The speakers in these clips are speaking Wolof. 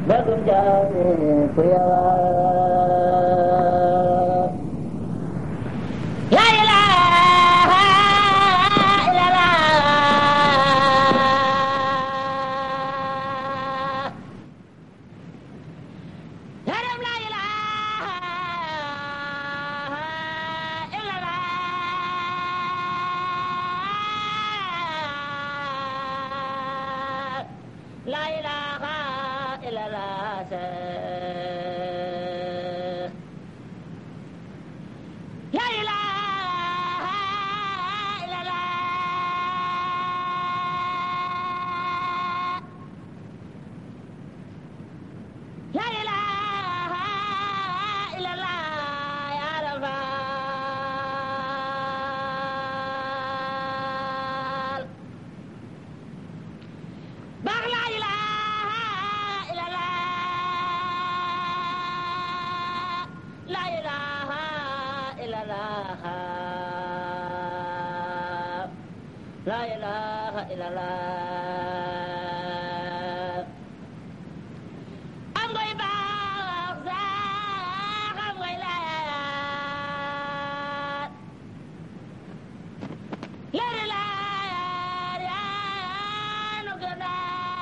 bagum jaami ku yawa la ilaha illallah yaram la ilaha illallah la ilaha illallah la ilaha illallah La ilaha illallah ya Rabbal Baax la ilaha illallah La ilaha illallah La ilaha illallah am ngay baax sax am ngay laat leer laar yaa nu gën a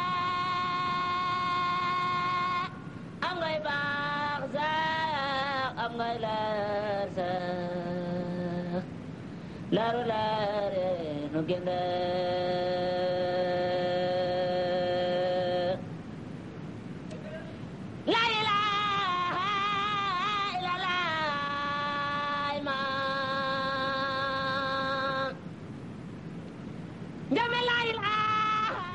am ngay baax sax am ngay laar sax laaru laar yaa nu gën a La ilaha illallah iman Jame la ilaha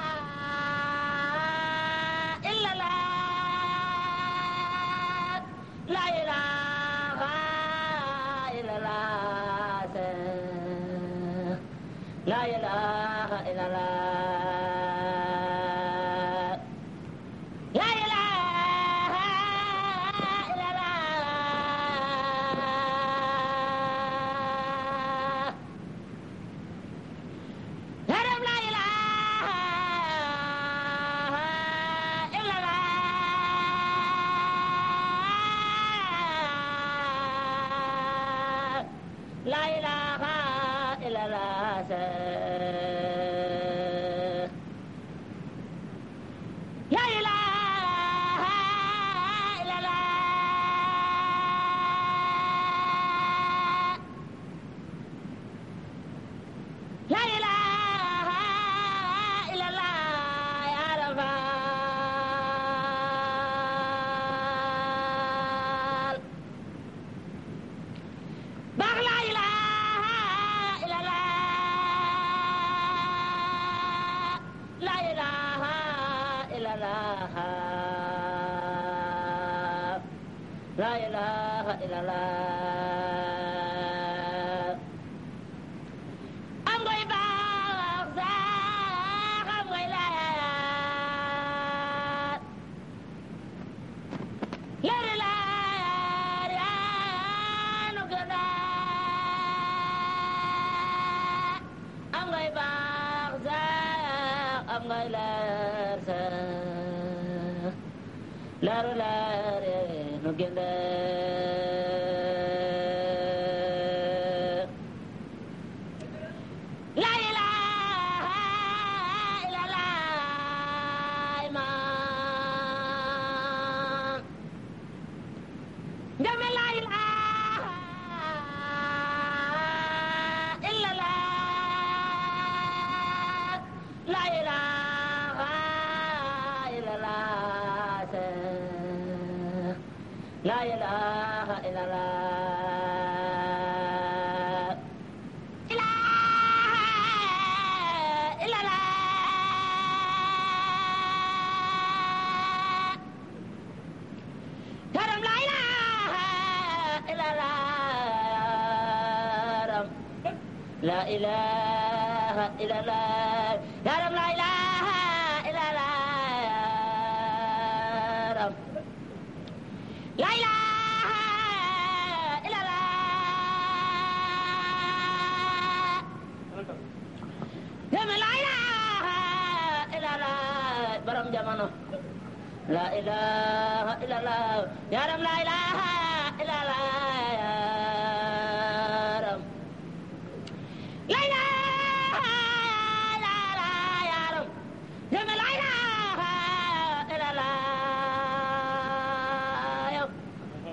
illallah La ilaha illallah La ilaha illallah La ilaha illallah Haram la ilaha illallah La ilaha illallah La ilaha illallah La ilaha illallah ya Rabbal Baax la ilaha illallah La ilaha illallah La ilaha illallah am ngay baax sax am ngay laat leer laar yaa nu gën a am ngay baax sax am ngay leer sax leeru leer yaa nu gën a La ilaha illallah iman Jame la ilaha illallah La ilaha illallah La ilaha illallah Karam la ilaha illallah La ilaha illallah Karam la ilaha illallah La ilaha illallah Yama la ilaha illallah borom jamono لا إله إلا الله يا رب لا إله إلا الله يا رب لا إله إلا الله يا رب يا لا إله إلا الله يا رب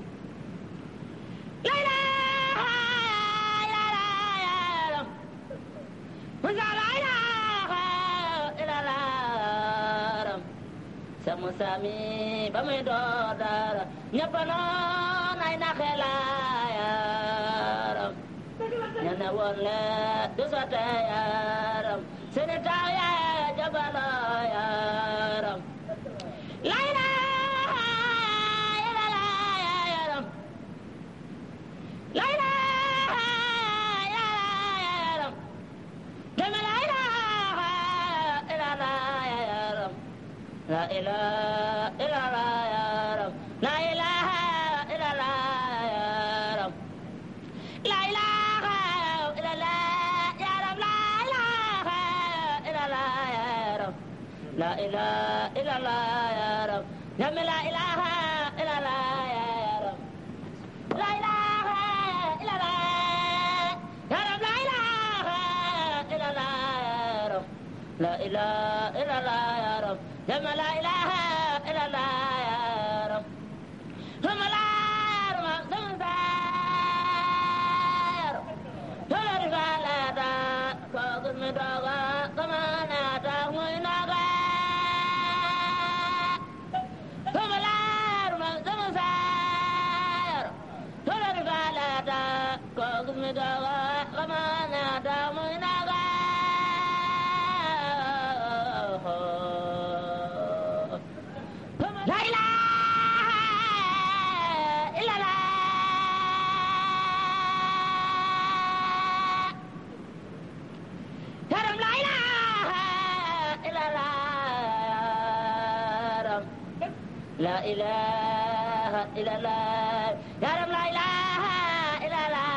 لا إله إلا الله يا رب ولا لا إله إلا الله رب sama sami ba muy door dara ñëpp noon ay naxe la yaram ña ne woon le du sote yaram seeni taw ya jabalo yaram la ilaha illallah yaram la ilaha illallah yaram deme la ilaha illallah yaram لا إله إلا الله يا رب لا إله إلا الله يا رب لا إله إلا الله يا رب لا إله إلا الله يا رب لا إله إلا الله يا رب نعم لا إله إلا الله يا رب لا إله إلا الله يا رب لا إله إلا الله يا رب لا إله إلا الله يا رب ثم لا إله إلا الله يا رب ثم لا رب ثم سير ثم رسالة فوق المدوغة كما ناتا ويناغا ثم لا رب ثم سير ثم رسالة فوق المدوغة كما ناتا ويناغا لا إله إلا الله يا رب لا إله إلا الله لا إله إلا الله يا رب لا إله إلا الله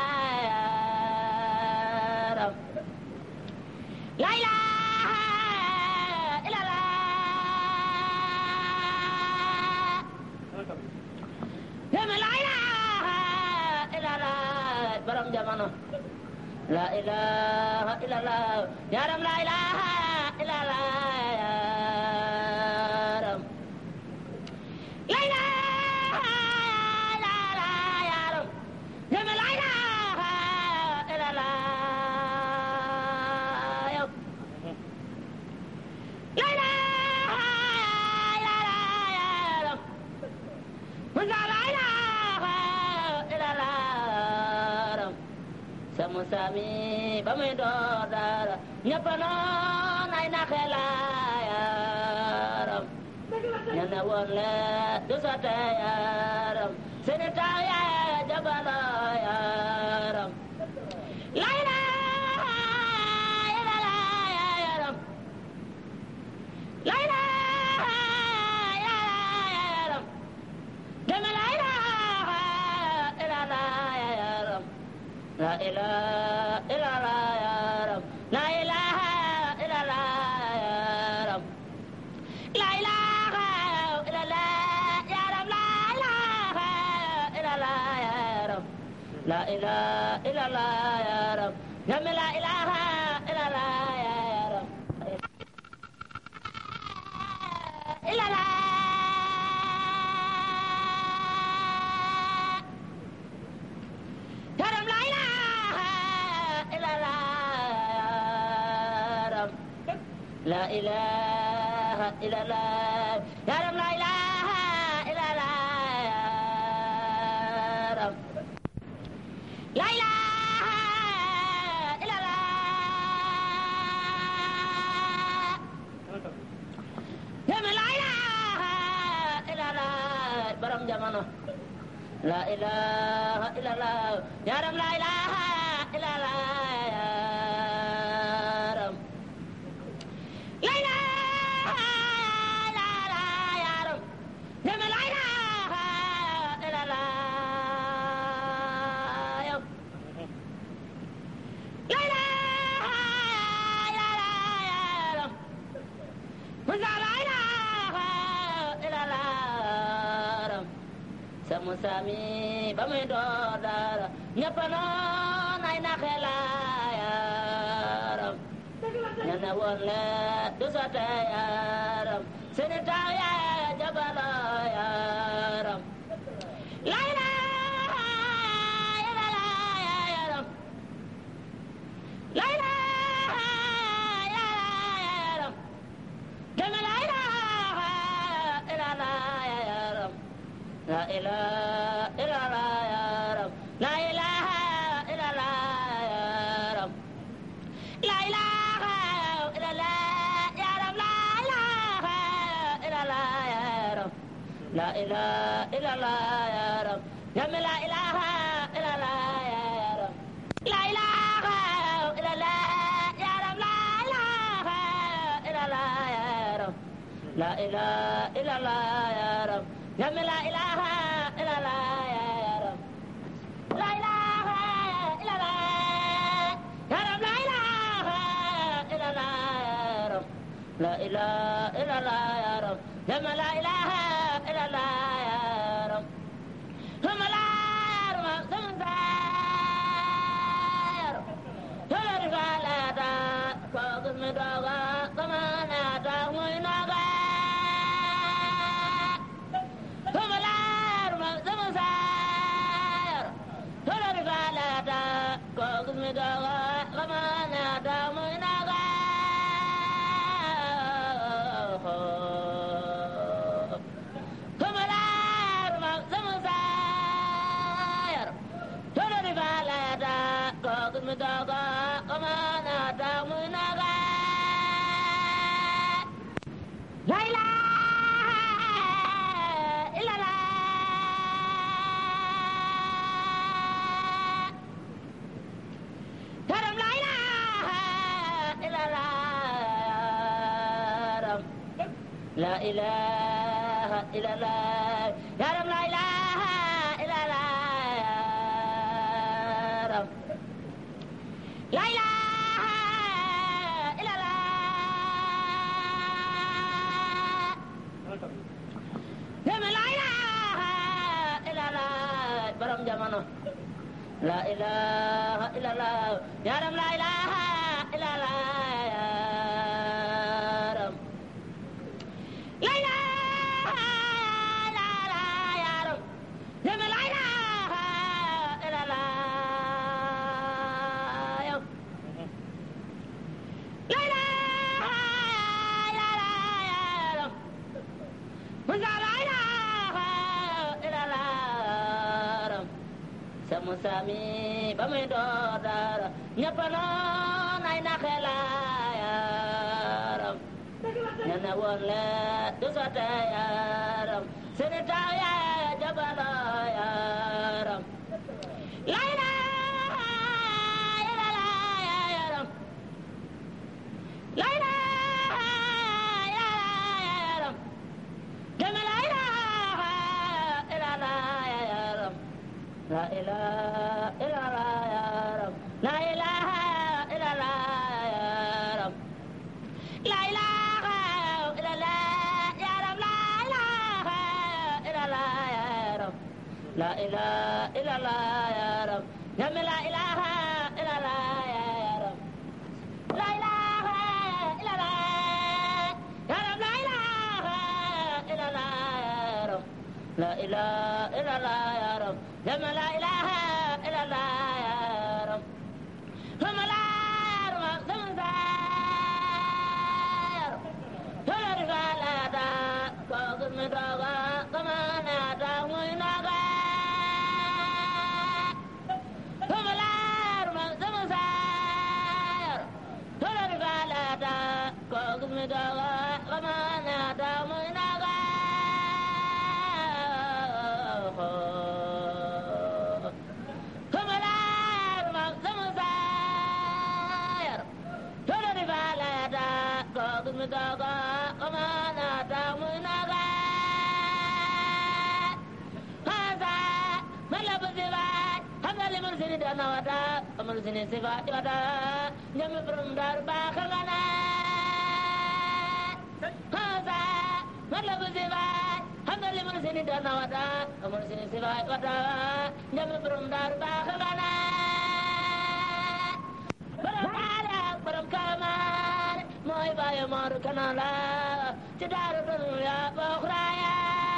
يا رب لا إله إلا الله يا من لا إله إلا الله برم جمانو لا إله إلا الله يا رب لا إله إلا الله يا رب لا إله إلا الله يا رب يا من لا إله إلا الله يا رب لا إله إلا الله يا رب ولا لا إله إلا الله رب sama sami ba muy door dara ñëpp noon ay naxe la yaram ña ne woon le du sote yaram seeni taw ya jabalo yaram la ilaha illallah yaram la ilaha illallah yaram deme la ilaha illallah yaram لا إله إلا الله يا رب لا إله إلا الله يا رب لا إله إلا الله يا رب لا إله إلا الله يا رب لا إله إلا الله يا رب نعم لا إله إلا الله يا رب إلا الله يا رب لا إله إلا الله يا رب لا إله إلا الله يا رب لا إله إلا الله يا رب لا إله إلا الله يا من لا إله إلا الله برم جمانو لا إله إلا الله يا رب لا إله إلا الله يا رب لا إله إلا الله يا رب يا من لا إله إلا الله يا رب لا إله إلا الله يا رب ولا لا إله إلا الله Musa mi ba muy door dara ñëpp noon ay naxe la yaram ña ne woon le du sote yaram seeni taw ya jabalo yaram la ilaha illallah yaram la ilaha yaram dama la ilaha illallah yaram la ilaha illallah yaram la ilaha illallah yaram la ilaha illallah yaram la ilaha illallah yaram la ilaha illallah yaram dama la ilaha illallah yaram la ilaha illallah yaram la ilaha illallah yaram la ilaha illallah yaram dama la ilaha illallah yaram la ilaha illallah yaram la ilaha illallah yaram la ilaha illallah yaram dama la ilaha illallah yaram hama la yaram sama yaram Hillary Valada, Kogus Midoga, Kamanata, Muinaga. Humalar, Zamusar. Hillary Valada, Kogus Midoga, Kamanata, Muinaga. Humalar, Zamusar. Hillary Valada, Kogus Midoga, Kamanata, Muinaga. La ilaha illallah. Karam la ilaha illallah. La ilaha illallah. Karam la ilaha illallah. La ilaha illallah. Deme la ilaha illallah borom jamono la ilaha illallah yaram la ilaha illallah yaram la ilaha illallah yaram deme la ilaha illallah yow la ilaha illallah yaram Musa la ilaha illallah yaram sa Musa mi ba muy door dara ñëpp noon ay naxe la yaram ña ne woon le du sote yaram seeni taw ya jabalo yaram la ilaha illallah yaram la ilaha illallah yaram dama la ilaha illallah yaram la ilaha illallah yaram la ilaha illallah yaram la ilaha illallah yaram la ilaha illallah yaram la ilaha illallah yaram dama la ilaha illallah yaram la ilaha illallah yaram la ilaha illallah yaram la ilaha illallah yaram dama la ilaha illallah yaram hama la yaram sama yaram Hillary Valada, Kogus Midoga, Kamanata, Muinaga. Humalar, Zamusar. Hillary Valada, Kogus Midoga, Kamanata, Muinaga. Humalar, Zamusar. Hillary Valada, Kogus Midoga, Kamanata, Muinaga. Haza, Malabu Zivat, Hamali Mursini Danawata, Mursini Sivat Yata, Yami Brumdar Bakagana. Haza, Malabu Zivat, Hamali Mursini sini dana wada amul sini sibaay wada njami borom daaru baax nga na borom aada borom kaamaar mooy bàyyi mooru kana la ci daaru dunya bokk raaya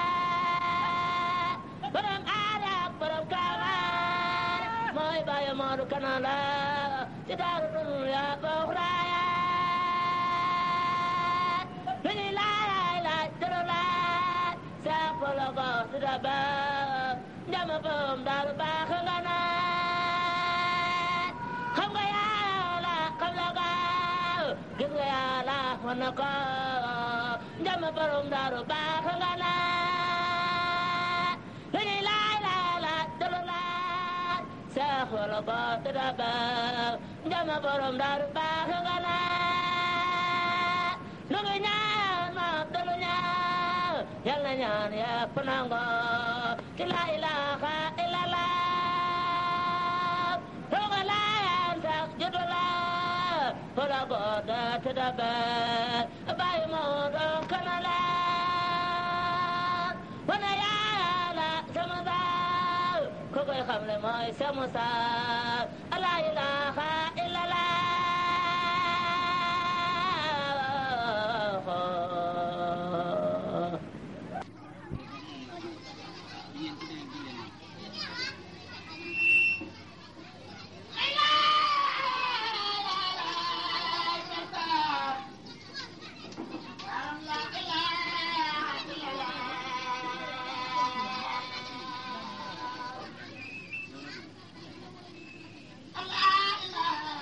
borom aada borom kaamaar mooy bàyyi mooru kana la ci daaru dunya bokk raaya lu ñuy laay laaj tëru laaj saa polo ko su daba njama borom daaru baax nga na xam nga yàlla xam la gaaw gis nga yàlla wan na ko njama borom daaru baax nga na lu ñuy laay laay laaj tëru laaj saa polo ko su daba njama borom daaru baax nga na lu ngi ñaan ma dolu ñaan yal na ñaan yëpp nango ci la ilaha illallah roga layaan sax jotu la fola goda te dabe bayi mo do kana la wana yàlla sama daal ko koy xamle mooy sama saal la ilaha illallah Allah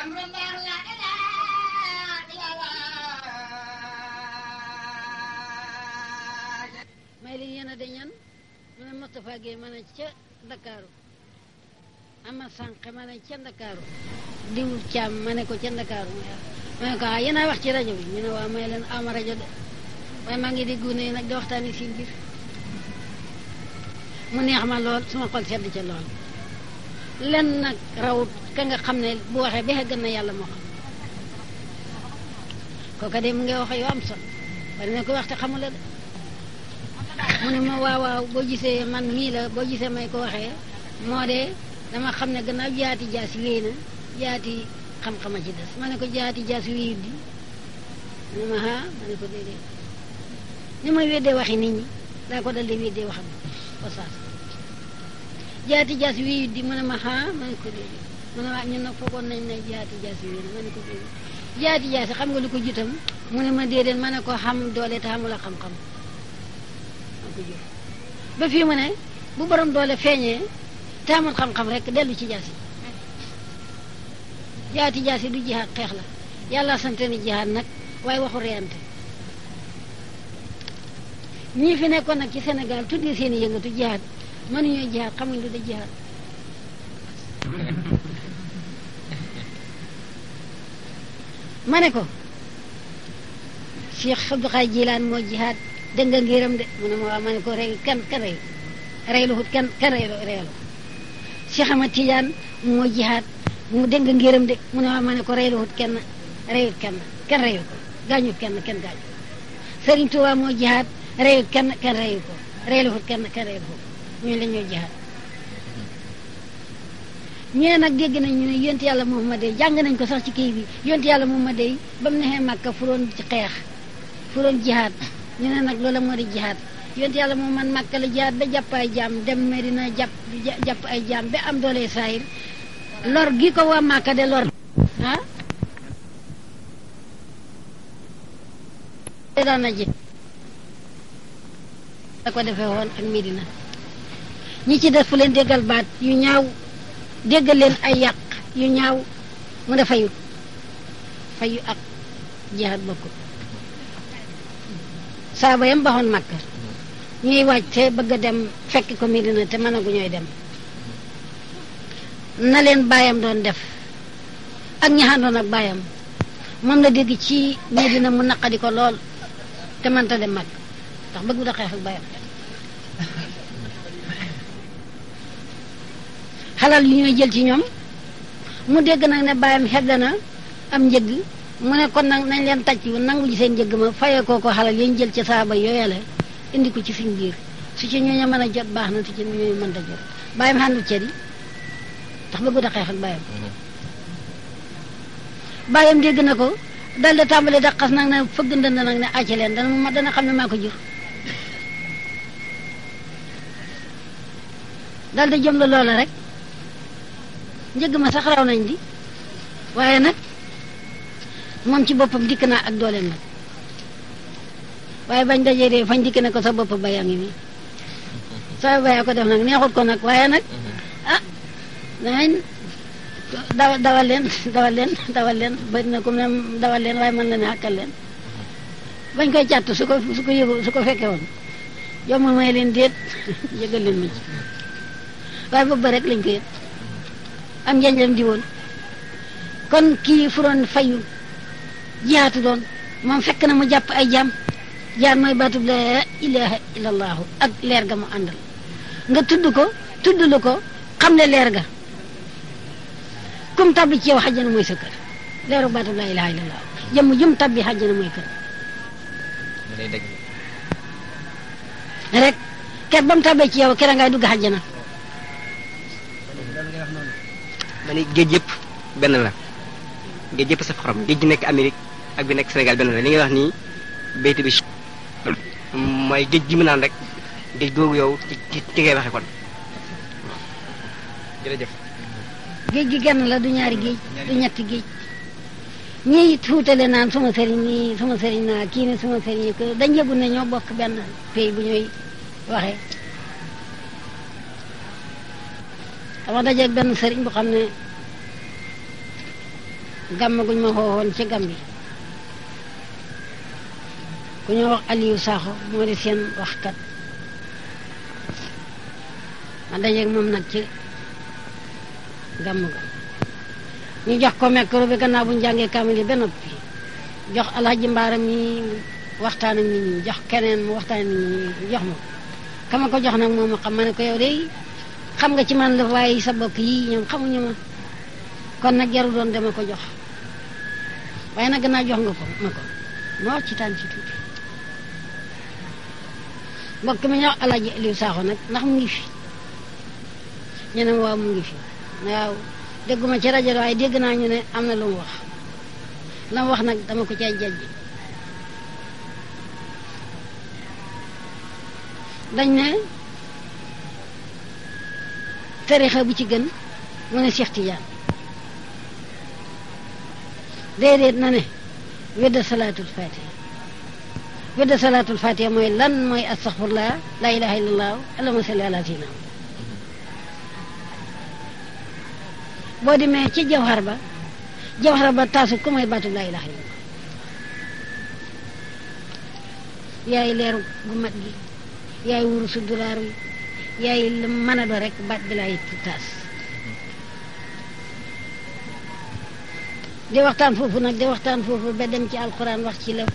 may li yéen a dañan mu ne Moustapha Guèye ma ne ca Ndakaaru ama sànq ma ne ca Ndakaaru diwul caam ma ne ko ca Ndakaaru ma ne ko ah yéen a wax ci rajo bi ñu ne waaw may leen ama rajo de waaye maa ngi dégg ne nag di waxtaani seen biir mu neex ma lool suma xol sedd ca lool lenn nag rawut ka nga xam ne bu waxee ba gën na yàlla moo xam kooka de mu ngi wax yu am solo bari na ko wax te xamula de mu ne ma waaw waaw boo gisee man mii la boo gisee may ko waxee moo de dama xam ne gannaaw jaati jaasi wéy na jaati xam-xama ci des ma ne ko jaati jaasi wéyut di mu ne ma ah ma ne ko déedéet ni may weddee waxi nit ñi daa ko dal di weddee waxam ba saas jaati jaasi wéyut di mu ne ma ah ma ne ko déedéet mu ne waa ñun nag foogoon nañ ne jaati jaasi wéy na ma ne ko déedéet jaati jaasi xam nga lu ko jutam mu ne ma déedéet ma ne ko xam doole te xamula xam-xam ko jur ba fii mu ne bu borom doole feeñee te amul xam-xam rek dellu ci jaasi jaati jaasi du jihaat xeex la yàlla sante ni jihaat nag waaye waxu reyante ñii fi nekkoon nag ci Sénégal tuddee seen i yëngatu jihaat mënuñoo jihaat xamuñ lu da jihaat ma ne ko Cheikh Abdou Khadre Jilaan moo jihaat dégg nga ngiram de mu ne ma waa ma ne ko rey kan kan rey reylu hut kan kan rey reylu Cheikh Ahmad Tidiane moo jihaat mu dégg nga ngiram de mu ne waa ma ne ko reylu hut kenn reyut kenn kenn reyu ko gaañut kenn kenn gaañu Serigne Touba moo jihaat reyut kenn kenn reyu ko reylu hut kenn kenn reyu ko ñooñu la ñoo jihaat ñee nag dégg nañ ñu ne yonent yàlla Muhammad jàng nañ ko sax ci kii bi yonent yàlla Muhammad ba mu nexee Màkka furoon ci xeex furoon jihaat ñu ne nag loola moo di jihaat yonent yàlla moom man Màkka la jihaat ba jàpp ay jaam dem Medina jàpp jàpp ay jaam ba am doole saayir lor gi ko waa Màkka de lor ah daan na ji da ko defee woon ak Medina ñi ci des fu leen déggal baat yu ñaaw déggal leen ay yàq yu ñaaw mu ne fayut fayu ak jihaat bokkul saaba yam baxoon Makka ñuy wàcc te bëgg a dem fekk ko Medina te mën a gu ñooy dem na leen baayam doon def ak ñaxandoon ak baayam moom la dégg ci Medina mu naqadi ko lool te mënta dem Makka ndax bëgg da xeex ak baayam xalal yu ñuy jël ci ñoom mu dégg nag ne baayam xedd na am njëgg mu ne kon nag nañ leen tàcc nangu ji seen njëgg ma fayee koo ko xalal yañ jël ci saaba yooyale indi ko ci suñ biir su ci ñooñu mën a jot baax na su ci ñooñu mën a jot baayam xàndul cër yi ndax bëggut a xeex ak baayam baayam dégg na ko dal di tàmbali da xas nag ne fëgg ndënd nag ne acca leen dana ma dana xam ne maa ko jur dal di jëm la loola rek njëgg ma sax raw nañ di waaye nag moom ci boppam dikk naa ak dooleem nag waaye bañ dajee dee fañ dikk ne ko sa bopp bayaa ngi nii sa bayaa ko def nag neexut ko nag waaye nag ah danañ dawa dawal leen dawal leen dawal leen bëri na ko même dawal leen waaye mën na ne xàkkal leen bañ koy càtt su ko su ko yëgu su ko fekkee woon yow ma may leen déet yëgal leen ma ci waaye boobu ba rek lañ ko yëg am njañlam di woon kon kii fu doon fayu jihaatu doon moom fekk na mu jàpp ay jaam jaar mooy baatub la ilaha illallahu ak leer ga mu àndal nga tudd ko tudd lu ko xam ne leer ga kum tabbi ci yow xajjana mooy sa kër leeru baatub la ilaha illallahu jëmm jum tabbi xajjana mooy kër rek ker ba mu tabbee ci yow kera ngay dugg xajjana ma ni géej yëpp benn la géej yëpp saf xorom géej gi nekk Amérique ak bi nekk Sénégal benn la li ngay wax nii béyti bi mooy géej gi mu naan rek géej googu yow ci ci ci ngay waxe kon jërëjëf géej gi genn la du ñaari géej du ñetti géej ñii tuutale naan suma sëriñ nii suma sëriñ naa kii ne suma sëriñ yi ko dañ yëgul ne ñoo bokk benn pays bu ñuy waxee dama dajeeg benn sëriñ bu xam ne gàmm guñ ma xoowoon ci gàmm bi ku ñoo wax Aliou Sakho moo di seen waxkat ma dajeeg moom nag ci gàmm ga ñu jox ko micro bi gannaaw bu ñu jàngee kaamil yi ba noppi jox alhaji mbaaram mi waxtaan ak nit ñi jox keneen mu waxtaan ak nit ñi jox ma ko kama ko jox nag moom ma xam ma ne ko yow de xam nga ci man la waaye sa bokk yii ñoom xamuñu ma kon nag jaru doon dama ko jox waaye nag gannaaw jox nga ko ma ko ma wax ci tànn ci tuuti mbokk mi ñu wax alhaji Aliou Sakho nag ndax mu ngi fi ñu ne ma waaw mu ngi fi waaw dégguma ci rajo waaye dégg naa ñu ne am na lu mu wax la mu wax nag dama ko cay jajj dañ ne tarixa bu ci gën mu ne Cheikh Tidiane déedéet na ne wedda salaatul fatiha wedda salaatul fatiha mooy lan mooy astaxfirullah la ilaha illallah allahumma salli ala sayyidina boo demee ci jawhar ba jawhar ba taasu ku mooy baatu laa ilaha illallah yaay leeru gu mat gi yaay wurusu dulaar wi yaay lu mën a do rek baat bi laay taas di waxtaan foofu nag di waxtaan foofu ba dem ci alquran wax ci la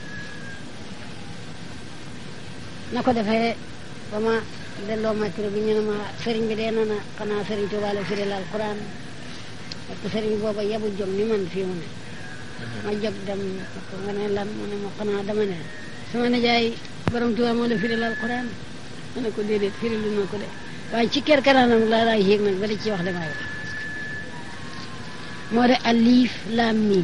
na ko defee ba ma delloo micro bi ñu ne ma sëriñ bi dee na na xanaa sëriñ Tuubaa la firil alquran parce que sëriñ booba yabu jom ni man fii mu ne ma jóg dem ko nga ne lan mu ne ma xanaa dama ne sama nijaay borom Tuubaa moo la firil alquran ma ne ko déedéet firilu na ko de waaye ci kër kanaanam laa laay yéeg nag ba di ci wax damay wax moo de alif laam miim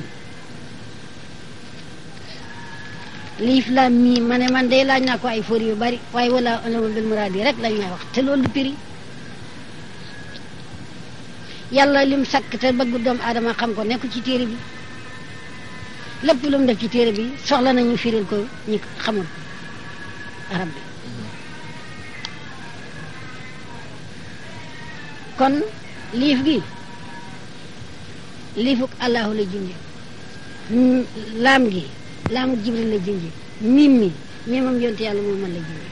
liif laam miim ma ne man de laaj naa ko ay for yu bari waaye wala alama bil muraad yi rek lañ may wax te loolu du piri yàlla lim sakk te bëgg doomu aadama xam ko nekk ci téere bi lépp lu mu def ci téere bi soxla nañu firil ko ñi xamul arab bi kon liif gi liifuk allahu la junje laam gi laamuk jibril la junje mim mi mimam yonte yàlla moom man la junje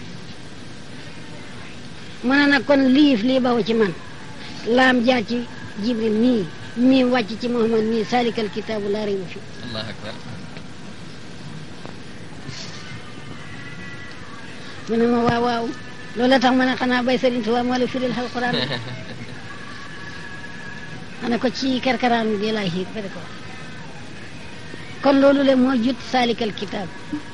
mu ne nag kon liif lii baw ci man laam jaar ci jibril mii mii wàcc ci muhammad mii salikal kitaabu laa rayba fi allah akbar mu ne ma waaw waaw loolu la tax ma ne xanaa bay sëriñ Tuubaa moo la firil alquran ma ne ko ci kerkaraan bi laay xiir ba di ko wax kon loolu le moo jut salikal kitaab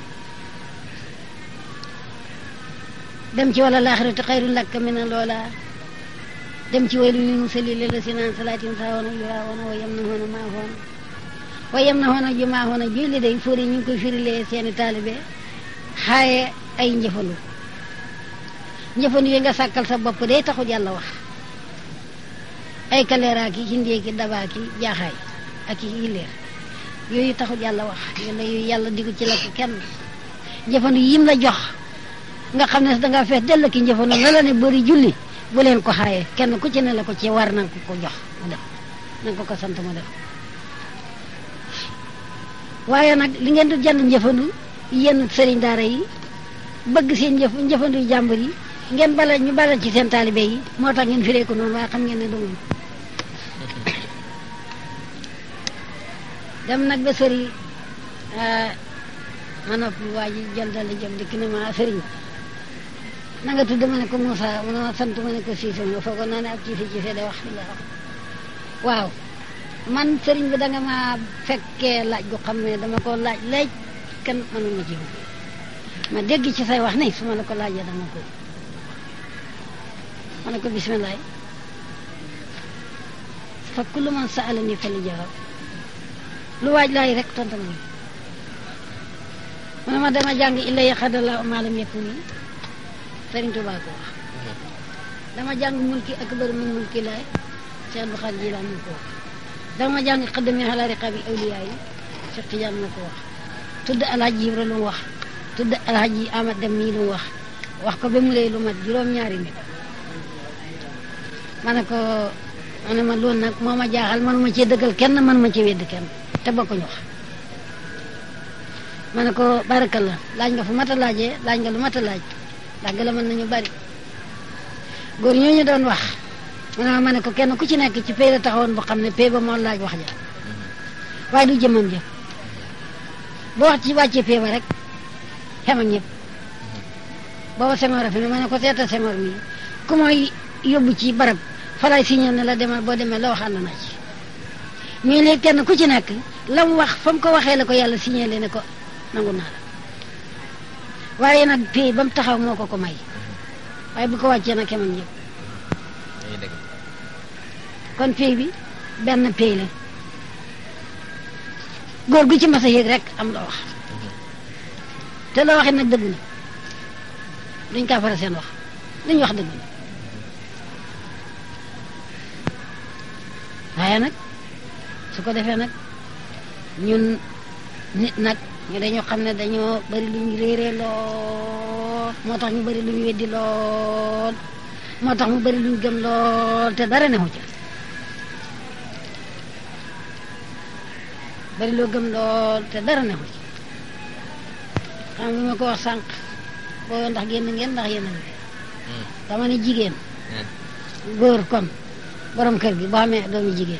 dem ci wala laaxiratu xayrun laka mina loola dem ci waylu lil musallin la si naan salaatin saawoona yuraawoona wa yam na hoona maa hoona wa yam na hoona ju maa hoona julli day fóori ñu ngi koy firilee seeni taalibe xaaye ay njëfandu njëfandu yi nga sàkkal sa bopp day taxul yàlla wax ay kaleeraa ki hindee ki dabaa ki jaaxaay ak i yileer yooyu taxul yàlla wax yàlla yooyu yàlla digu ci lakk kenn njëfandu yim la jox nga xam ne dangaa fees dell ki njëfandu la la ne bëri julli bu leen ko xaaye kenn ku ci ne la ko ci war nanga ko ko jox mu def nanga ko ko sant mu def waaye nag li ngeen di jënd njëfandu yenn sëriñ daara yi bëgg seen njëf njëfandu jàmbur yi ngeen bala ñu bala ci seen taalibe yi moo tax ngeen firee ko noonu waaye xam ngeen ne dugg dem nag ba sëri ma noppi waa ji jël dal jëm dikk ne ma sëriñ na nga tudd ma ne ko Moussa mu ne ma sant ma ne ko Cissé nga foogoon naa ne ak Cissé Cissé day wax li nga wax waaw man sëriñ bi da nga ma fekkee laaj gu xam ne dama ko laaj léej kenn mënu ma ci ma dégg ci say wax ne su ma la ko laajee dama ko ma ne ko bisimilah fa kullu man sa'alani fali jawaab lu waaj laay rek tontu ma mu ne ma dama jàng illa yaxadallahu ma lam yakun yi Sëriñ Tuubaa ko wax dama jàng mulki akbar min mulki laay Cheikh Abdou Khadre Jilaan moo ko wax dama jàng xaddami ala riqabi awliyaa yi Cheikh Tidiane moo ko wax tudd alhaji Ibra lu mu wax tudd alhaji Amad Dem mii lu mu wax wax ko ba mu lay lu mat juróom-ñaari nit ma ne ko ma ne ma loolu nag moo ma jaaxal manuma cee dëggal kenn manuma cee wedd kenn te bokkuñu wax ma ne ko barakalla laaj nga fu mat a laajee laaj nga lu mat a laaj ndax gëla mën nañu bari góor ñooñu doon wax ma ne ma ne ko kenn ku ci nekk ci pay la taxawoon boo xam ne pay ba moo laaj wax ja waaye du jëmam jëf boo wax ci wàccee pay ba rek xem ak ñëpp booba Senghor a fi ne ma ne ko seeta Senghor mi ku mooy yóbbu ci barab falay signal ne la demal boo demee la wax ànd na ci mais léegi kenn ku ci nekk la mu wax fa mu ko waxee la ko yàlla signalé ne ko nangu naa la waaye nag pay ba mu taxaw moo ko ko may waaye bu ko wàccee nag xem ak ñëpp dañuy dëgg kon pay bi benn pay la góor gu ci mas a yéeg rek am loo wax te loo waxee nag dëgg na duñ kaa fara seen wax luñ wax dëgg na waaye nag su ko defee nag ñun nit nag ñu dañoo xam ne dañoo bari lu ñu réeree lool moo tax ñu bari lu ñu weddi lool moo tax mu bari lu ñu gëm lool te dara newu ca bari loo gëm lool te dara newu ci xam nga ma ko wax sànq booba ndax génn ngeen ndax yéen a ngi fi dama ne jigéen góor kon borom kër gi boo xamee doomu jigéen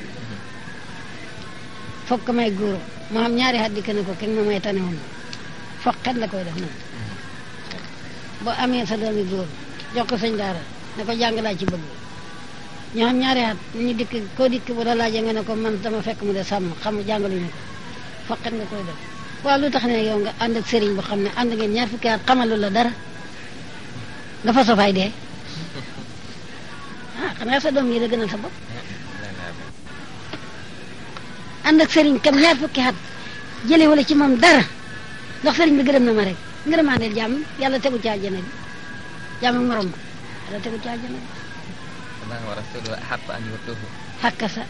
foog ko may góor moo xam ñaari at dikk ne ko kenn ma may tane woon foog xet la koy def noonu boo amee sa doomi góor jox ko sëñ daara ne ko jàng laa ci bëgg ñoo xam ñaari at ñu dikk koo dikk bu la laajee nga ne ko man dama fekk mu de sàmm xam jàngaluñu ko foog xet nga koy def waaw lu tax ne yow nga ànd ak sëriñ boo xam ne ànd ngeen ñaar fukki at xamalu la dara nga fa sofaay dee ah xanaa sa doom yi la gënal sa bopp ànd ak sëriñ kam ñaar fukki at jële wala ci moom dara ndax sëriñ bi gërëm na ma rek ngërëmaandeel jàmm yàlla tegu ci àjjana bi jàmm ak morom ba yàlla tegu ci àjjana bi Allah wa rasuluhu ahabba an yurduhu xàkka sa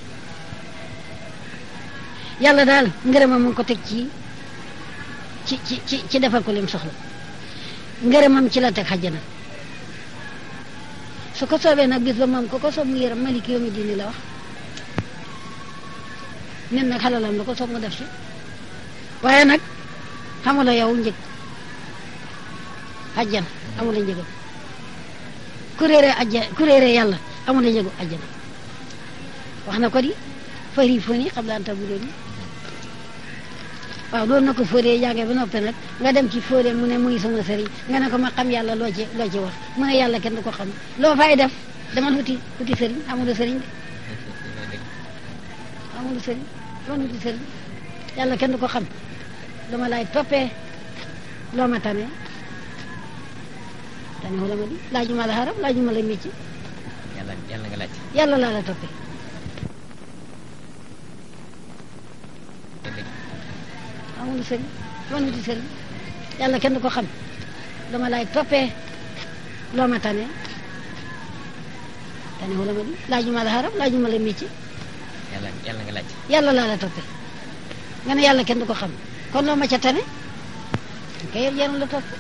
yàlla daal ngërëmam mu ngi ko teg ci ci ci ci ci defal ko lim soxla ngërëmam ci la teg xajjana su ko soobee nag bis ba moom ko ko soob mu yërëm malik yoomi diini la wax nen nag xalalam la ko soob mu def ci waaye nag xamula yow njëg xajjana amula njëgam ku réeree ajja ku réeree yàlla amula njëgu ajjana wax na ko di fari foni xam laan tabu doon waaw doon na ko fóoree jàngee ba noppi nag nga dem ci fóoree mu ne muy sama sëriñ nga ne ko ma xam yàlla loo ci loo ci wax mu ne yàlla kenn du ko xam loo fay def demal wuti wuti sëriñ amul sëriñ de amul sëriñ loolu wuti sëriñ yàlla kenn du ko xam dama laay toppee loo ma tane tane wala ma di laajuma la xaram laajuma la mécc yàlla yàlla nga laaj yàlla laa la toppee amul sëriñ loolu wuti sëriñ yàlla kenn du ko xam dama laay toppee loo ma tane tane wala ma di laajuma la xaram laajuma la mécc yàlla yàlla nga laaj yàlla laa la toppee nga ne yàlla kenn du ko xam kon loo ma ca tane kay jarul la topp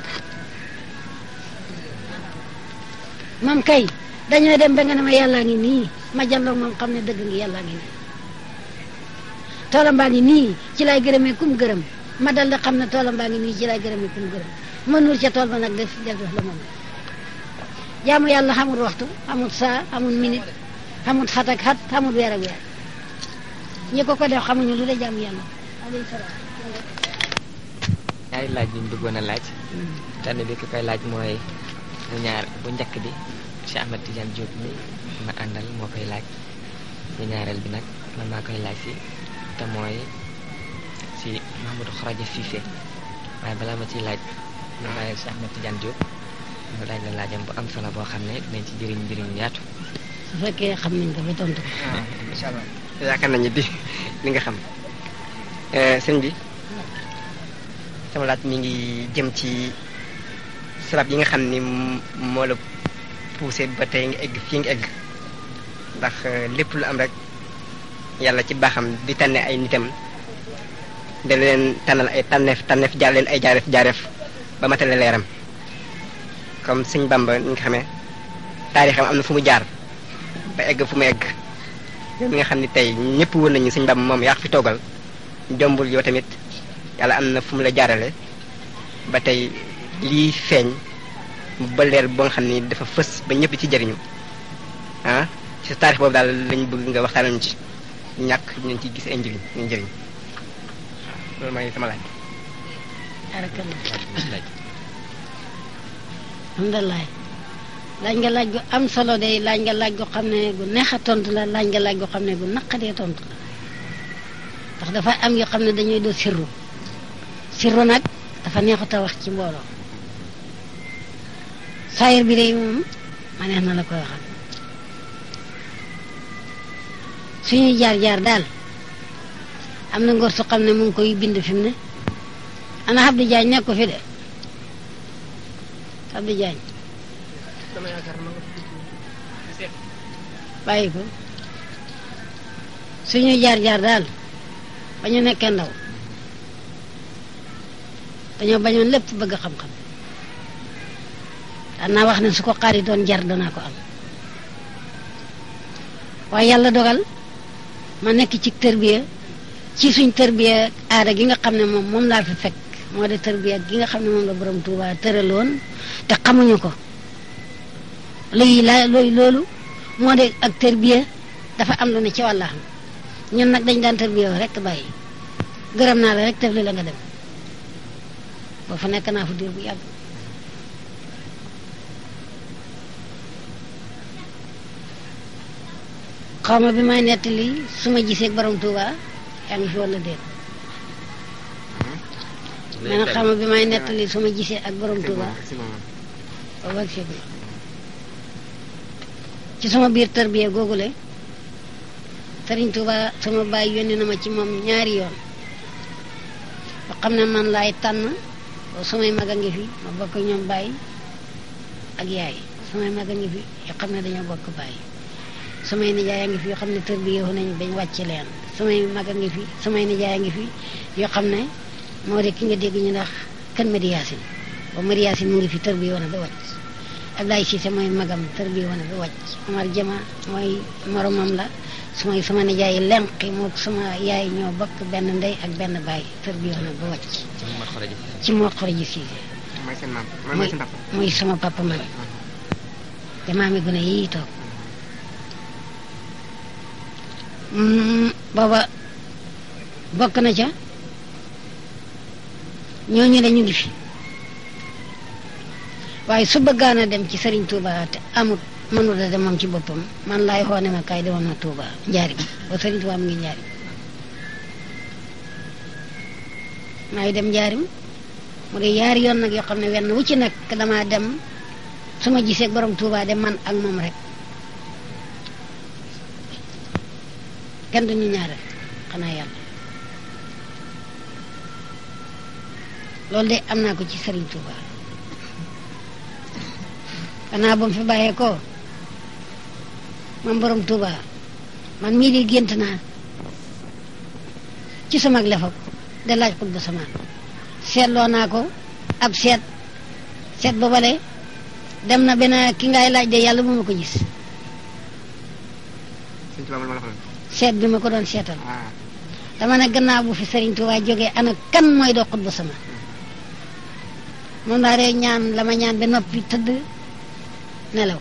moom kay dañoo dem ba nga ne ma yàllaa ngi nii ma jàlloog moom xam ne dëgg ngi yàllaa ngi nii toolam baa ngi nii ci lay gërëmee kum gërëm ma dal di xam ne toolam baa ngi nii ci lay gërëmee kum gërëm ma nuur ca tool ba nag def def def la moom jaamu yàlla xamul waxtu xamul saa xamul minute xamul xat ak xat xamul weer ak weer ñi ko ko def xamuñu lu de jaamu yàlla alayhi salaam ñaari laaj yi ñu bëggoon a laaj benn bi ki koy laaj mooy bu ñaar bu njëkk bi Cheikh Ahmed Tidiane Diop mi ma àndal moo koy laaj bu ñaareel bi nag man maa koy laaj si te mooy si Mahamadou Kharaja Cissé waaye balaa ma ciy laaj ma bàyyi Cheikh Ahmed Tidiane Diop mu laaj la laajam bu am solo boo xam ne dinañ ci jëriñ njëriñ yaatu su fekkee xam nañ ko ba tontu ko incha allah yaakaar nañu di li nga xam sëñ bi sama laaj mi ngi jëm ci sabab yi nga xam ni moo la poussé ba tey nga egg fii nga egg ndax lépp lu am rek yàlla ci baaxam di tànne ay nitam da leen tànnal ay tànneef tànneef jaar leen ay jaareef jaareef ba matale leeram comme sëñ Bamba ni nga xamee taarixam am na fu mu jaar ba egg fu mu egg yow mi nga xam ni tey ñëpp wër nañu sëñ Bamba moom yaa fi toogal jombul yow tamit yàlla am na fu mu la jaarale ba tey lii feeñ ba leer ba nga xam ni dafa fës ba ñëpp ci jariñu ah ci sa taarix boobu daal lañ bëgg nga waxtaanal ñu ci ñàkk ñu ci gis ay njëriñ ñu njëriñ loolu mooy sama laaj. barakallah alhamdulilah laaj nga laaj gu am solo de laaj nga laaj gu xam ne gu neex a tontu la laaj nga laaj gu xam ne gu naqadee tontu la ndax dafa am yoo xam ne dañuy do sirru sirru nag dafa neexut a wax ci mbooloo saayir bi de moom ma neex na la koy waxal suñuy jaar-jaar daal am na ngor su xam ne mu ngi koy bind fi mu ne ana Abdou Diagne nekk ko fi de Abdou Diagne bàyyi ko suñuy jaar-jaar daal ba ñu nekkee ndaw dañoo bañoon lépp bëgg xam-xam daan naa wax ne su ko xaari doon jar danaa ko am waaye yàlla dogal ma nekk ci tërbiya ci suñ tërbiya aada gi nga xam ne moom moom laa fi fekk moo de tërbiya gi nga xam ne moom la borom Tuuba tëraloon te xamuñu ko léegi la looy loolu moo de ak tërbiya dafa am lu ne ci wàllaxam ñun nag dañ daan tërbiya rek bàyyi gërëm naa la rek tef li la nga dem boo fa nekk naa fu diir bu yàgg xaw ma bi may nettali su ma gisee borom Tuuba yaa ngi fi walla déet ma ne xaw ma bi may nettali su ma gisee ak borom Tuuba boobu ak fii ci sama biir tarbiya googule Sëriñ Tuuba sama baay yónni na ma ci moom ñaari yoon ba xam ne man laay tànn samay mag a ngi fi ma bokk ñoom baay ak yaay samay mag a ngi fi yoo xam ne dañoo bokk baay samay nijaay a ngi fi yoo xam ne tarbiya nañ bañ wàcc leen samay mag a ngi fi samay nijaay a ngi fi yoo xam ne moo de ki nga dégg ñu ndax kan Madi Yaasin ba Madi Yaasin mu ngi fi tarbiya woon ba wàcc Ablaye Cissé mooy magam tarbiya woon ba wàcc Omar Jama mooy moromam la sumay sama nijaay lenqi moo sama yaay ñoo bokk benn ndey ak benn baay tarbiya woon ba wàcc ci moo xoroji Cissé mooy seen maam mooy mooy seen papa. mooy sama papa man te maami gune yii toog Mm, booba bokk na ca ñooñu la ñu ngi fi waaye su bëggaan a dem ci Serigne Touba te amut mënut a dem moom ci boppam man laay xoone ma kaay demoon na Touba njaari ba Serigne Touba mu ngi njaari maay dem njaarim mu de yaari yoon nag yoo xam ne wenn wu ci nekk damaa dem su ma gisee borom Touba de man ak moom rek kenn duñu ñaareel xanaa yàlla loolu de am naa ko ci Serigne Touba xanaa ba mu fi bàyyee ko man borom Touba man mii di gént naa ci sama lefak de laaj xut ba samaan seetloo naa ko ab seet seet ba bale dem na benn ki ngay laaj de yàlla bu ma ko gis Sëñ Tuubaa ma la ko doon. seet bi ma ko doon seetal ah dama ne gannaaw bu fi Serigne Touba jógee ana kan mooy doo xut ba sama moom laa dee ñaan la ma ñaan ba noppi tëdd nelaw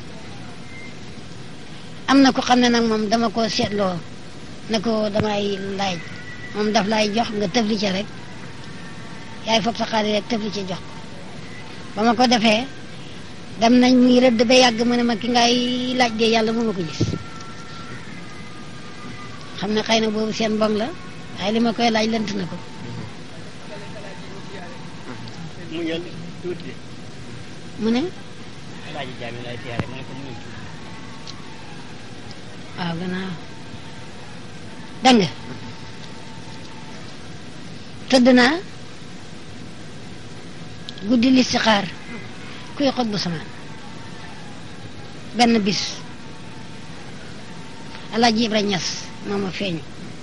am na ko xam ne nag moom dama ko seetloo ne ko damay laaj moom daf lay jox nga tëfli ca rek yaay foog sa xaalis rek tëfli ca jox ko ba ma ko defee dem nañ muy rëdd ba yàgg mu ne ma ki ngay laaj de yàlla bu ma ko gis xam ne xëy na boobu seen mbong la waaye li ma koy laaj lënt na ko mu ñëw tuuti de mu ne alaaji jaami lay siyaare mu ne ko muñul tuuti waaw gannaaw dégg nga tëdd naa guddi listixaar kuy xot bu samaan benn bis alaaji Ibra Ñas moo ma feeñu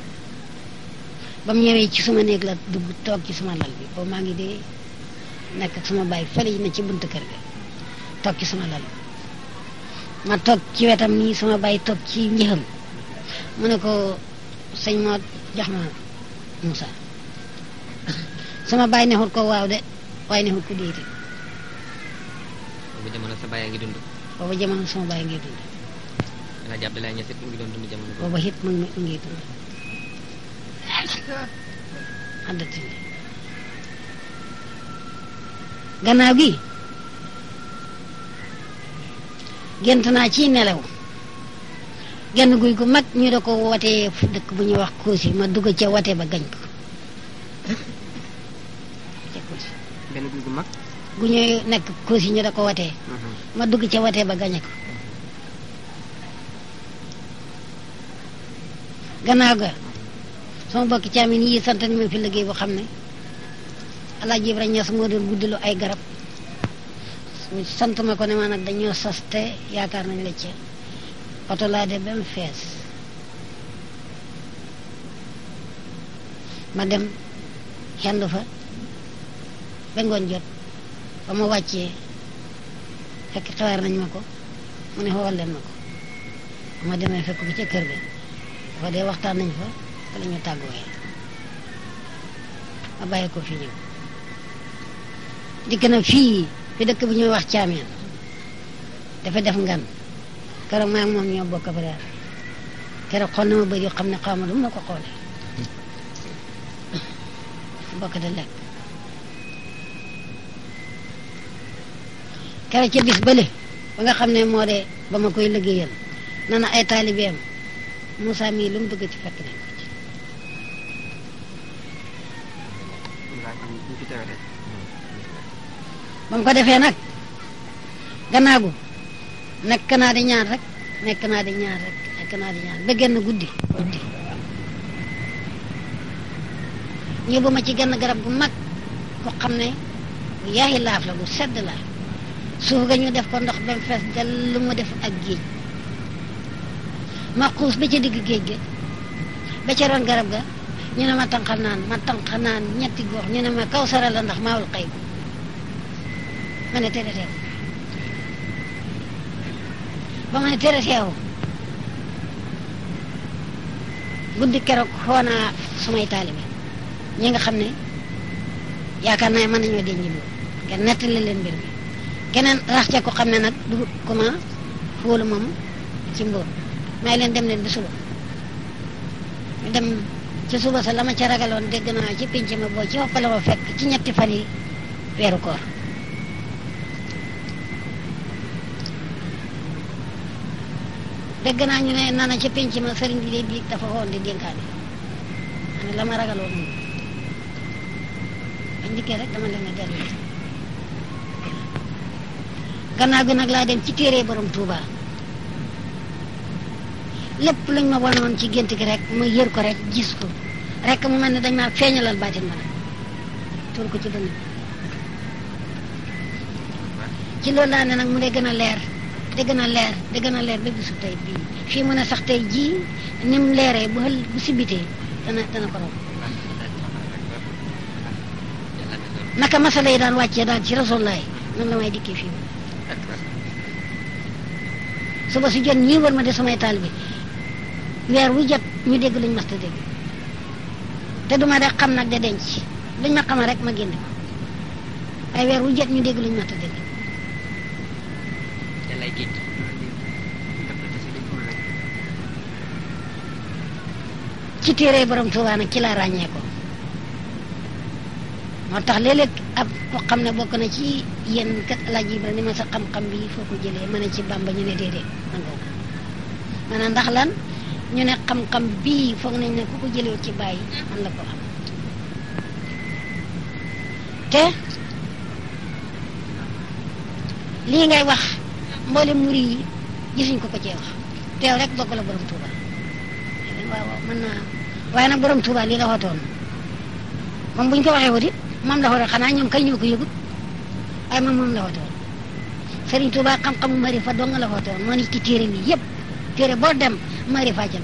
ba mu ñëwee ci suma néeg la dugg toog ci suma lal bi boobu maa ngi dee nekk ak suma baay fële na ci buntu kër ga toog ci suma lal ma toog ci wetam nii suma baay toog ci njëxam mu ne ko sëñ moo jox ma Moussa sama baay nexut ko waaw de waaye nexut ko déeti boobu jamono sa baay a ngi dund booba jamono sama baay ngi dund Alaaji Abdoulaye Niass it mu ngi doon dund jamono boobu booba it mu ngi mu ngi dund àddati gannaaw gi gént naa ci nelaw genn guy gu mag ñu da ko watee fu dëkk bu ñuy wax Koosi ma dugg ca wate ba gañ ko ca Koosi benn guy gu mag gu ñuy nekk Koosi ñu da ko watee ma dugg ca watee ba gañe ko gannaaw ga sama bokki caamin yi sant ni ma fi liggéey boo xam ne Alaaji Ibrahima Ñas moo doon guddilu ay garab sant ma ko ne ma nag dañoo sas te yaakaar nañ la ca oto laa de ba mu fees ma dem xendu fa ba ngoon jot ba ma wàccee fekk xawaar nañ ma ko mu ne xool leen ma ko ba ma demee fekk ko ca kër ga dafa dee waxtaan nañ fa fa la ñu tàggooyee ma bàyyi ko fi ñëw dikk na fii fi dëkk bi ñuy wax caameen dafa def ngan keroog maa ngi moom ñoo bokk ba daal keroog xool na ma bëri yoo xam ne xaw ma lu mu la ko xoolee bokk de lekk keroog ca bis bële ba nga xam ne moo de ba ma koy liggéeyal na na ay taalibeem Moussa mii lu mu bëgg ci fekk nañ ko ci ñu fi teewee rek ba mu ko defee nag gannaaw gu nekk naa di ñaan rek nekk naa di ñaan rek nekk naa di ñaan ba genn guddi guddi ñëbbu ma ci genn garab gu mag ko xam ne bu yaayi laaf la bu sedd la suuf ga ñu def ko ndox ba mu fees del lu mu def ak géej ma xuus ba ca digg géej ga ba ca ron garab ga ñu ne ma tànqal naan ma tànqal naan ñetti gox ñu ne ma kaw sara la ndax maawul xëy ma ne tere teew ba ma ne tere teew guddi keroog xoo naa sumay taalibe ñi nga xam ne yaakaar naa mën nañoo denc loolu kenn nettali leen mbir mi keneen rax ca ko xam ne nag du kuma fóolu moom ci mbóot may leen dem leen bi suba ñu dem ci suba sa la ma ca ragaloon dégg naa ci pinc ma boo ci hoppale ma fekk ci ñetti fan yi weeru koor dégg naa ñu ne nana ca pinc ma sëriñ bi de biig dafa xoon di dénkaane ma ne la ma ragaloon moom bañ dikkee rek dama leen a dellu gannaaw gi nag laa dem ci téere borom Touba lépp luñ ma wanoon ci gént gi rek ma yër ko rek gis ko rek mu mel ne dañ maa feeñalal baatin ma nag tuur ko ci dënn bi ci loolu laa ne nag mu dee gën a leer di gën a leer di gën a leer ba bisu tey bii fii mu ne sax tey jii ni mu leeree bu xël bu sibitee dana dana ko raw naka masala yi daan wàccee daal ci rasulaay noonu la may dikkee fii suba su jot ñii war ma de samay taal bi weer wu jot ñu dégg luñ mas ta dégg te duma de xam nag de denc luñ ma xamal rek ma génne ko ay weer wu jot ñu dégg luñ mas ta dégg yàllaay géej gi ci téere borom Tuubaa nag ci laa ràññee ko moo tax léeg-léeg ab ko xam ne bokk na ci yéen kat Alaaji Ibra ni ma sa xam-xam bi foo ko jëlee ma ne ci Bàmba ñu ne déedéet nangoo ko maanaam ndax lan ñu ne xam-xam bii foog nañ ne ku ko jëlee ci bàyyi man la ko am te lii ngay wax mboolem muri yi gisuñ ko ko cee wax teew rek bokk la borom Tuuba waaw waaw mën naa waaye nag borom Tuuba lii la waxoon moom buñ ko waxee wutit moom la waxoon xanaa ñoom kay ñoo ko yëgut waaye moom moom la waxoon Serigne Touba xam-xamu marifa dong la waxoon moo ni ci téere mi yëpp téere boo dem marifa ca na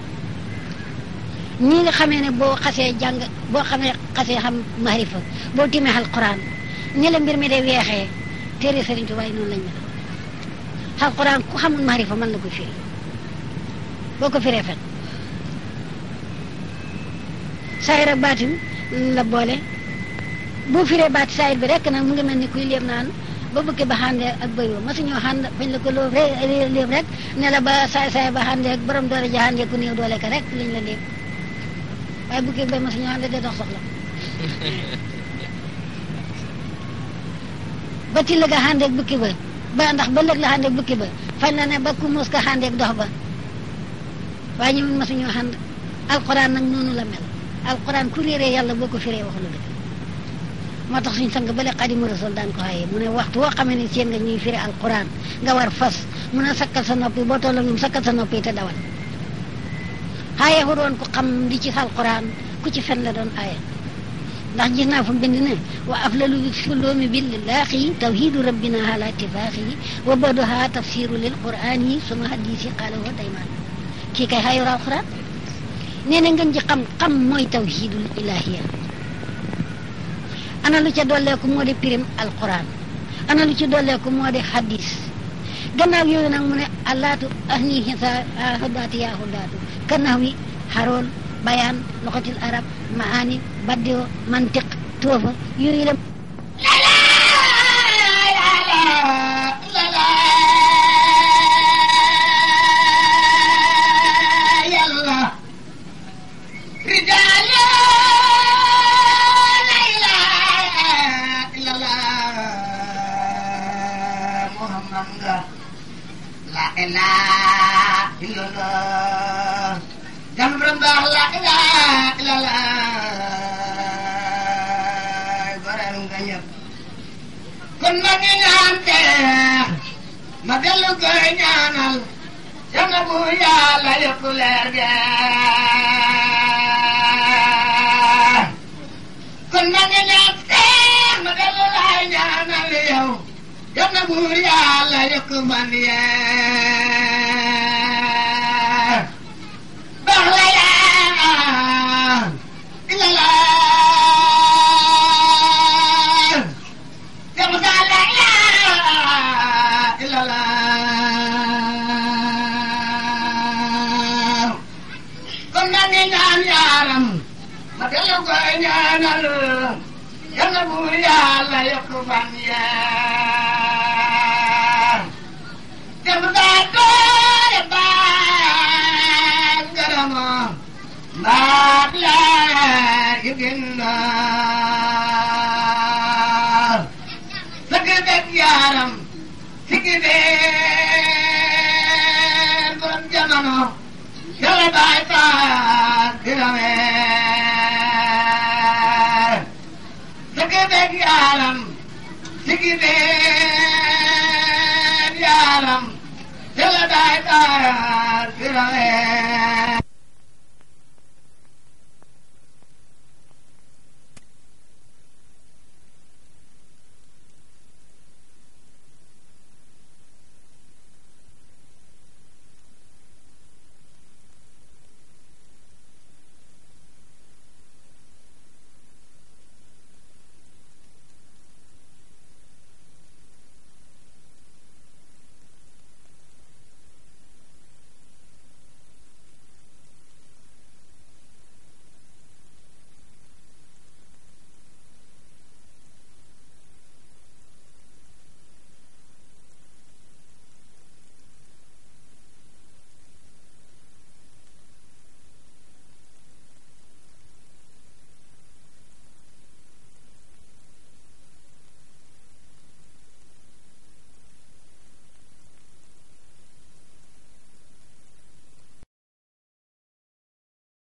ñi nga xamee ne boo xasee jàng boo xamee xasee xam marifa boo timee alquran ni la mbir mi de weexee téere Serigne Touba yi noonu lañ mel alquran ku xamul marifa mën la ko firi boo ko firee fen saayir ak baatin la boole boo firee baat saayit bi rek nag mu ngi mel ni kuy léeb naan ba bukki ba xàndee ak bëyoo masuñoo xànd fañ la ko loo léeb rek ne la ba saay saay ba xàndee ak borom doole ja xàndee ku néew doole ka rek lañ la léeb waaye bukki ba masuñoo xàndee de dox soxla ba ci la nga xàndee ak bukki ba ba ndax ba lëg la xàndee ak bukki ba fañ la ne ba ku muus ka xàndee ak dox ba waaye ñu masuñoo xànd alquran nag noonu la mel alquran ku réeree yàlla boo ko firee wax lu dëgg moo tax suñ sang bale xadimu rasul daan ko xaye mu ne waxtu woo xamee ne seen nga ñuy firi alquran nga war fas mun a sakkal sa noppi boo toll ñoom sakkal sa noppi te dawal xaye wu doon ku xam li ci alquran ku ci fen la doon aaye ndax gis naa fu bind ne wa aflalu suloomi billaahi tawhidu rabbina ala tifaaxi wa badoha tafsiru lil qurani suma hadisi qaala wa dayman kii kay xayor alquran nee na ngeen ji xam xam mooy tawhidul ilahiya ana lu ca dolleeku moo di pirim alquran ana lu ci dolleeku moo di hadis gannaaw yooyu nag mu ne allaatu ahni hisa hudaatu yaa hudaatu kannax wi xarool bayaan loxatil arab maani baddio mantiq toofa yooyu la La ilaha illallah Jam rendah la ilaha illallah Barang ganyap Kon ma ngi ñaan teex ma dellu koy ñaanal Yàlla bu Yàlla yokk leer gi kon ma ngi ñaan teex ma dellu laay ñaanal yow Yàlla bu Yàlla yokk man yee baax la yaa illallah Yàlla daal la ilaha illallah kon maa ngi ñaan yaaram ma dellu koy ñaanal Yàlla bu Yàlla yokk fan yaa Yàlla daal doole baal garama mbaat laa yu ginnaar sëgg dëgg yaaram sigi dee borom jamono yàlla baay faal diramee sëgg dëgg yaaram sigi dee yaaram yàlla baay faal diramee